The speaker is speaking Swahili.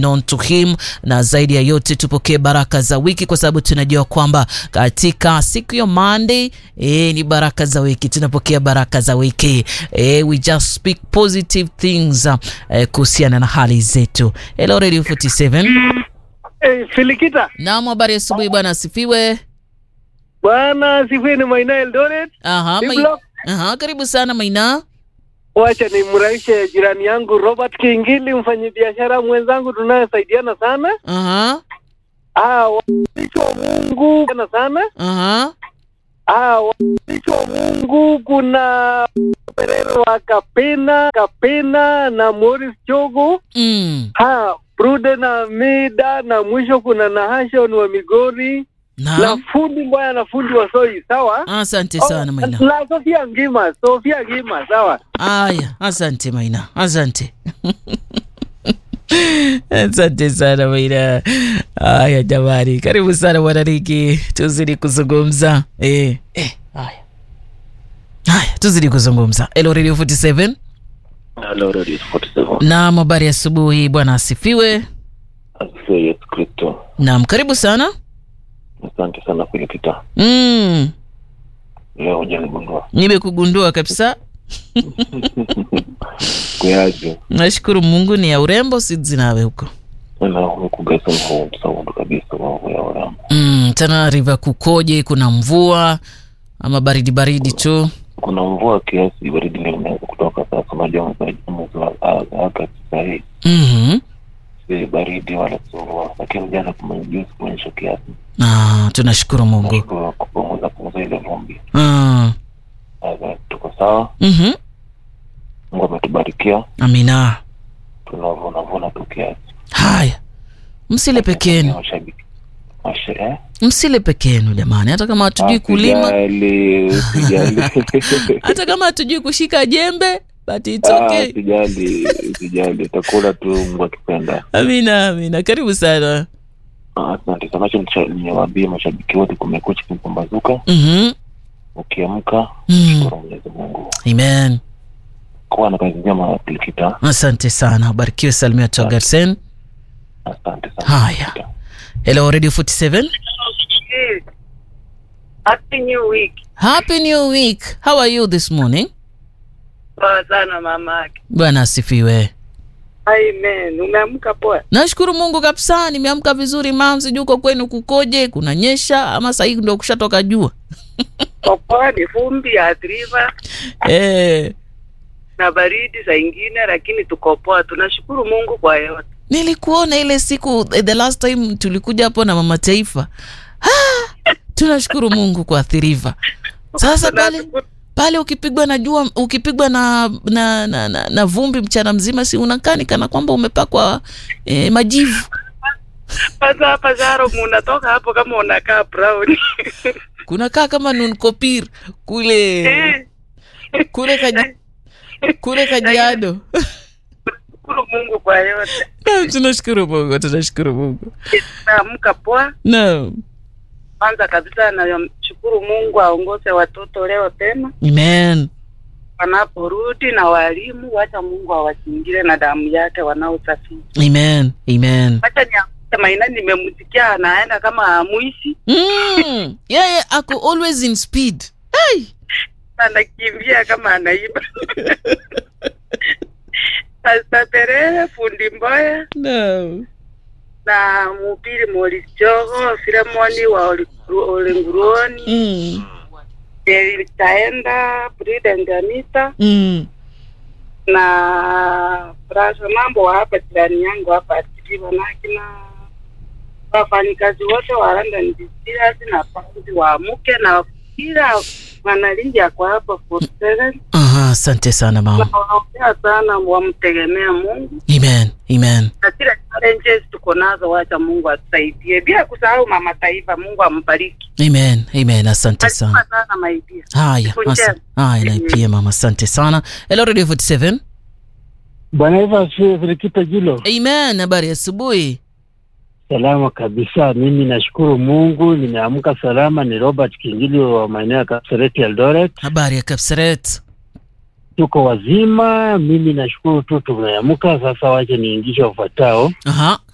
known to him, na zaidi ya yote tupokee baraka za wiki, kwa sababu tunajua kwamba katika siku ya Monday eh, ni baraka za wiki, tunapokea baraka za wiki eh, we just speak positive things eh, kuhusiana na hali zetu. Hello Radio 47. Hey, Filikita Naam, habari asubuhi bwana, asifiwe. bwana sifiwe, ni Maina Eldoret. Aha, Ni mai... block. Aha, karibu sana Maina. Wacha nimrahishe jirani yangu Robert Kingili, mfanyabiashara mwenzangu tunayesaidiana sana. Aha, Ah, watumishi wa Mungu sana sana. aha. Ah, watumishi wa Mungu kuna Perero wa Kapena, Kapena na Morris Chogo. Mm. Ha, Brude na Mida na mwisho kuna Nahashon wa Migori na Naam. fundi mbaya na fundi wa Soi, sawa? Asante sana Oh, Maina. na Sofia Ngima, Sofia Ngima, sawa? Aya, asante Maina, asante. Asante sana Maina. Aya jamani, karibu sana bwana Riki, tuzidi kuzungumza eh, eh, haya haya, tuzidi kuzungumza. Hello Radio 47 Hello, Radio 47. naam, habari ya asubuhi bwana, asifiwe. Asifiwe Yesu Kristo. Naam, karibu sana. Asante sana Filikita. Mm, Leo hujanigundua. nimekugundua kabisa. Kuyaje? Nashukuru Mungu ni ya urembo, si nawe huko Na umekugesa mhuu msaundu kabisa wa ya uramu. mm, tena riva kukoje? Kuna mvua ama baridi baridi tu? Kuna mvua kiasi, baridi leo imeanza kutoka sasa. Unajua mwezi mwezi wa Agosti sasa hii mm si baridi wala si mvua, lakini jana kumejuzi kuonyesha kiasi Ah, tunashukuru Mungu. Nashukuru kupunguza punguza ile vumbi. Ah, Sasa tuko sawa, mhm. Mungu ametubarikia, Amina. tunavuna vuna tu kiasi. Haya, msile pekenu, Mashabiki Mashe, eh? msile pekenu jamani, hata kama hatujui kulima, Usijali, usijali. hata kama hatujui kushika jembe, but it's Ah, okay. Usijali, usijali, utakula tu Mungu akipenda. Amina, amina. Karibu sana. Ah, Asante sana, acha nisha- niwaambie mashabiki wote, kumekucha kumepambazuka. Mhm. Ukiamka Mm. shukuru Mwenyezi Mungu, Amen. kuwa na kazi njema Kilikita. Asante sana, ubarikiwe. Salimia Togarsen. Asante sana Haya. Kilikita. Hello Radio 47. Happy New Week. Happy new week. How are you this morning? Poa sana mamake. Bwana asifiwe. Amen. Umeamka poa? Nashukuru Mungu kabisa, nimeamka vizuri mam. Sijui uko kwenu kukoje, kunanyesha ama sahii ndio kushatoka jua? Popoa ni vumbi athiriva Eh, na baridi saa ingine, lakini tuko poa. Tunashukuru Mungu kwa yote. nilikuona ile siku eh, the last time tulikuja hapo na mama taifa. Ah, tunashukuru Mungu kwa athiriva. Sasa pale Tunashukuru- pale ukipigwa na jua ukipigwa na na, na, na, na vumbi mchana mzima, si unakani kana kwamba umepakwa eh, majivu. Sasa hapa Zaro munatoka hapo kama unakaa brown. Kunakaa kama nunkopir kule Eh, kule kaji, kule Kajiado. Shukuru Mungu kwa yote. Naam, tunashukuru Mungu, tunashukuru Mungu. Naamka poa. Naam, Kwanza kabisa namshukuru Mungu aongoze watoto leo tena amen. wanaporudi na walimu, wacha Mungu awazingire na damu yake wanaosafiri. Amen. Amen. Wacha niamke Maina, nimemsikia anaenda kama amuishi Mm, yeye ako always in speed. Hey. anakimbia kama anaiba. Sasa Terere fundi Mboya No. na mhubiri Morris Jogo, Filemoni wa Oli- Olenguruoni, Mm. itaenda Prudent Anita Mm. na Brasha mambo wa hapa jirani yangu hapa Atibiwa na kina wafanyikazi wote wa London Distillers na paundi wa mke na kila mwanalindi ako hapa for seven. Aha, asante sana mama. Nawaombea sana wamtegemea Mungu Amen. Amen. na zile challenges tuko nazo, wacha Mungu atusaidie, bila kusahau mama taifa. Mungu ambariki. Amen. Amen. Asante Asante sana. sana maidia. Haya, Siku asa- njema. haya na pia mama, asante sana. Hello Radio 47. Bwana Eva asifiwe, Filikita Jilo. Amen. Habari ya asubuhi. Salama kabisa, mimi nashukuru Mungu, nimeamka salama. Ni Robert Kingili wa maeneo ya Kapseret Eldoret, Habari ya Kapseret. tuko wazima. Mimi nashukuru tu tumeamka. Sasa wache niingishe wafuatao. Aha.